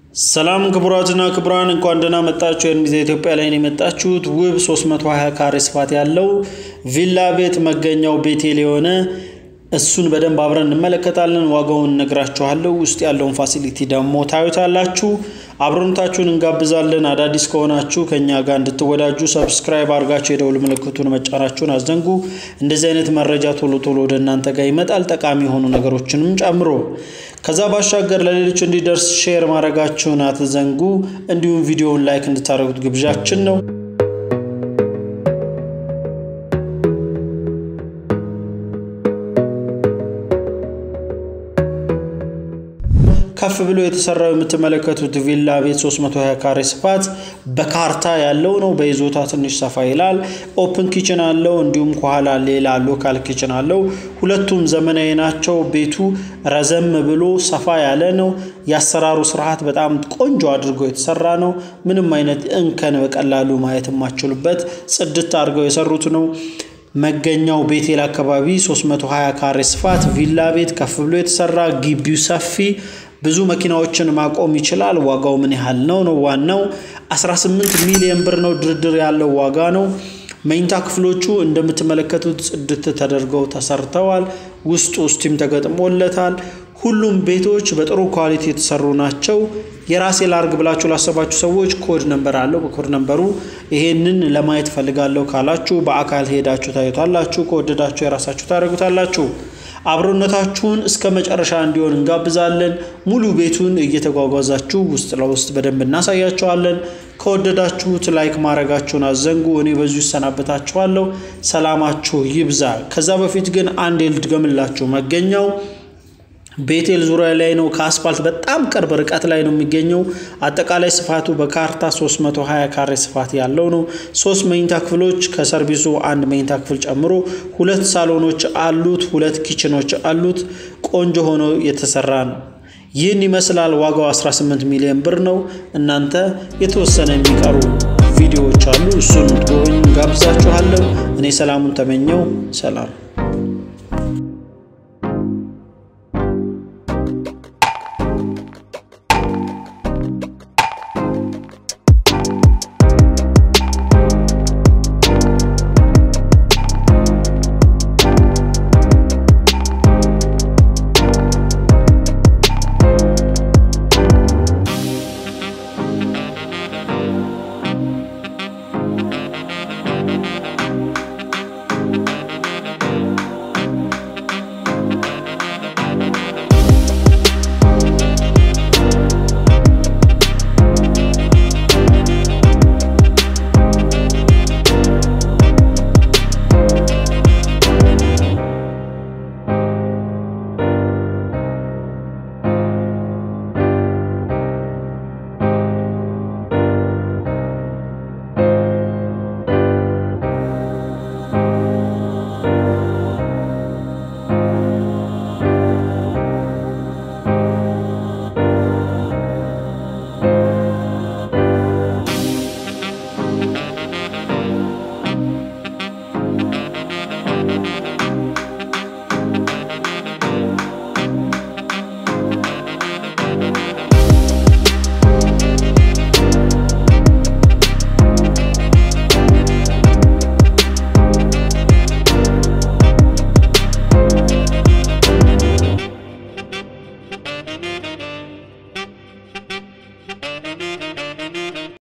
ሰላም ክቡራትና ክቡራን እንኳን ደህና መጣችሁ። የእንግሊዝ ኢትዮጵያ ላይ ነው የመጣችሁት። ውብ 320 ካሬ ስፋት ያለው ቪላ ቤት መገኛው ቤቴል የሆነ እሱን በደንብ አብረን እንመለከታለን። ዋጋውን እነግራችኋለሁ። ውስጥ ያለውን ፋሲሊቲ ደግሞ ታዩታላችሁ። አብሮነታችሁን እንጋብዛለን። አዳዲስ ከሆናችሁ ከእኛ ጋር እንድትወዳጁ ሰብስክራይብ አድርጋችሁ የደውል ምልክቱን መጫናችሁን አስዘንጉ። እንደዚህ አይነት መረጃ ቶሎ ቶሎ ወደ እናንተ ጋር ይመጣል፣ ጠቃሚ የሆኑ ነገሮችንም ጨምሮ። ከዛ ባሻገር ለሌሎች እንዲደርስ ሼር ማድረጋችሁን አትዘንጉ። እንዲሁም ቪዲዮውን ላይክ እንድታደርጉት ግብዣችን ነው። ከፍ ብሎ የተሰራው የምትመለከቱት ቪላ ቤት 320 ካሬ ስፋት በካርታ ያለው ነው። በይዞታ ትንሽ ሰፋ ይላል። ኦፕን ኪችን አለው። እንዲሁም ከኋላ ሌላ ሎካል ኪችን አለው። ሁለቱም ዘመናዊ ናቸው። ቤቱ ረዘም ብሎ ሰፋ ያለ ነው። የአሰራሩ ስርዓት በጣም ቆንጆ አድርጎ የተሰራ ነው። ምንም አይነት እንከን በቀላሉ ማየት የማችሉበት ጽድት አድርገው የሰሩት ነው። መገኛው ቤቴል አካባቢ 320 ካሬ ስፋት ቪላ ቤት ከፍ ብሎ የተሰራ ግቢው ሰፊ ብዙ መኪናዎችን ማቆም ይችላል። ዋጋው ምን ያህል ነው ነው ዋናው 18 ሚሊዮን ብር ነው። ድርድር ያለው ዋጋ ነው። መኝታ ክፍሎቹ እንደምትመለከቱት ጽድት ተደርገው ተሰርተዋል። ውስጡ ስቲም ተገጥሞለታል። ሁሉም ቤቶች በጥሩ ኳሊቲ የተሰሩ ናቸው። የራሴ ላርግ ብላችሁ ላሰባችሁ ሰዎች ኮድ ነንበር አለው። በኮድ ነንበሩ ይሄንን ለማየት ፈልጋለሁ ካላችሁ በአካል ሄዳችሁ ታዩታላችሁ። ከወደዳችሁ የራሳችሁ ታደርጉታላችሁ። አብሮነታችሁን እስከ መጨረሻ እንዲሆን እንጋብዛለን። ሙሉ ቤቱን እየተጓጓዛችሁ ውስጥ ለውስጥ በደንብ እናሳያችኋለን። ከወደዳችሁት ላይክ ማድረጋችሁን አዘንጉ። እኔ በዚሁ ይሰናበታችኋለሁ። ሰላማችሁ ይብዛ። ከዛ በፊት ግን አንድ ልድገምላችሁ። መገኛው ቤቴል ዙሪያ ላይ ነው። ከአስፋልት በጣም ቅርብ ርቀት ላይ ነው የሚገኘው። አጠቃላይ ስፋቱ በካርታ 320 ካሬ ስፋት ያለው ነው። ሶስት መኝታ ክፍሎች ከሰርቪሱ አንድ መኝታ ክፍል ጨምሮ ሁለት ሳሎኖች አሉት። ሁለት ኪችኖች አሉት። ቆንጆ ሆኖ የተሰራ ነው። ይህን ይመስላል። ዋጋው 18 ሚሊዮን ብር ነው። እናንተ የተወሰነ የሚቀሩ ቪዲዮዎች አሉ። እሱን እንድትጎበኙ ጋብዛችኋለሁ። እኔ ሰላሙን ተመኘው። ሰላም